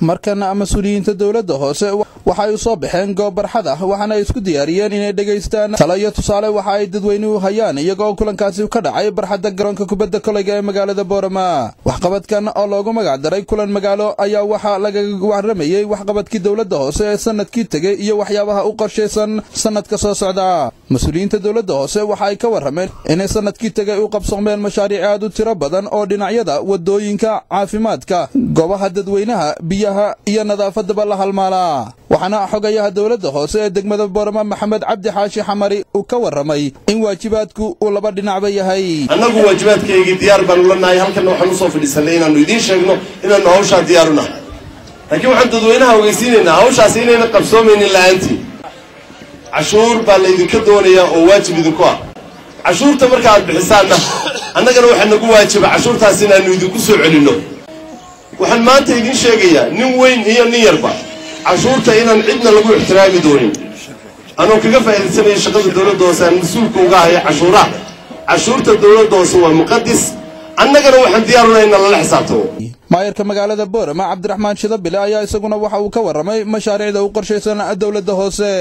markana mas-uuliyiinta dowladda hoose waxa ay u soo baxeen goob barxad ah waxaana ay isku diyaariyeen inay dhegaystaan talo iyo tusaale waxa ay dadweynuhu hayaan iyagoo kulankaasi ka dhacay barxadda garoonka kubadda koleyga ee magaalada boorama waxqabadkan oo loogu magac daray kulan magaalo ayaa waxaa lagaga waramayey waxqabadkii dowladda hoose ee sanadkii tegey iyo waxyaabaha u qorshaysan sanadka soo socda mas-uuliyiinta dowladda hoose waxa ay ka warrameen inay sanadkii tegay u qabsoomeen mashaariic aad u tiro badan oo dhinacyada wadooyinka caafimaadka goobaha dadweynaha biyaha iyo nadaafadaba la halmaalaa waxaana xogayaha dowladda hoose ee degmada boorama maxamed cabdi xaashi xamari uu ka warramay in waajibaadku uu laba dhinacba yahay annagu waajibaadkaygii diyaar baanu la nahay halkanna waxaan usoo fadhiisanay inaannu idiin sheegno inaannu hawshaa diyaaru nahay laakiin waxaan dadweynaha ogeysiinaynaa hawshaasi inayna qabsoomaynin la'aantii cashuur baa laydinka doonayaa oo waajib idinku ah cashuurta marka aad bixisaanna annagana waxaa nagu waajiba cashuurtaas inaannu idinku soo celinno waxaan maanta idiin sheegayaa nin weyn iyo nin yarba cashuurta inaan cidna lagu ixtiraami doonin anoo kaga faa'iidaysanaya shaqada dowladda hoose aan mas-uulka uga haya cashuuraha cashuurta dowladda hoose waa muqadis annagana waxaan diyaarunaa inna lala xisaabtamo maayarka magaalada boorama cabdiraxmaan shidabile ayaa isaguna waxa uu ka warramay mashaariicda u qorshaysan dowladda hoose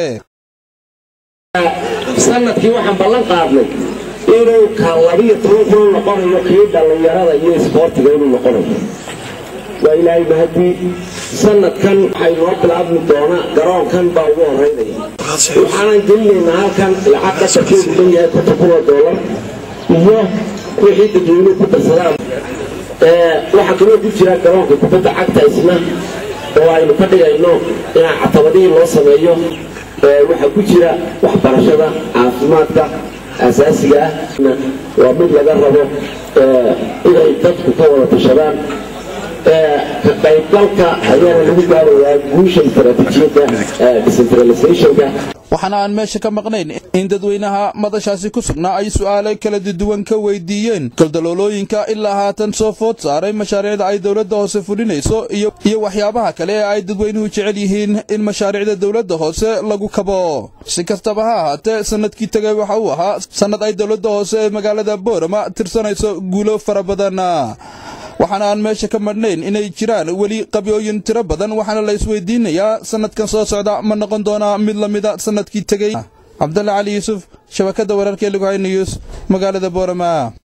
sanadkii waxaan ballan qaadnay inuu ka labiyo toban kun noqonayo kii dhallinyarada iyo isboortiga inuu noqonayo waa ilaahay mahadii sanadkan waxay noo bilaabmi doonaa garoonkan baa ugu horeynaya waxaanan gelinaynaa halkan lacag qadarkeedu dhan yahay konton kun oo doolar iyo wixii dadweynuhu ku darsadaan waxaa kaloo ku jira garoonka kubadda cagta isna oo aynu ka dhigayno inaa catabadihii loo sameeyo waxaa ku jira waxbarashada caafimaadka asaasiga ah waa mid laga rabo inay dadku ka wada tashadaan ka qaybgalka ayaana lagu gaarayaa guusha istaraatiijiyadda decentralizationka waxaana aan meesha ka maqnayn in dadweynaha madashaasi ku sugnaa ay su'aalo kala duwan ka weydiiyeen galdaloolooyinka ilaa haatan soo food saaray mashaariicda ay dowladda hoose fulinayso iyo waxyaabaha kale ee ay dadweynuhu jecel yihiin in mashaariicda dowladda hoose lagu kabo si kastaba ha ahaatee sanadkii tegay waxa uu ahaa sannad ay dowladda hoose ee magaalada boorama tirsanayso guulo fara badan waxaana aan meesha ka madhnayn inay jiraan weli qabyooyin tiro badan waxaana la isweydiinayaa sanadkan soo socda ma noqon doonaa mid la mida sanadkii tegey cabdalle cali yuusuf shabakadda wararka ee lughay news magaalada boorama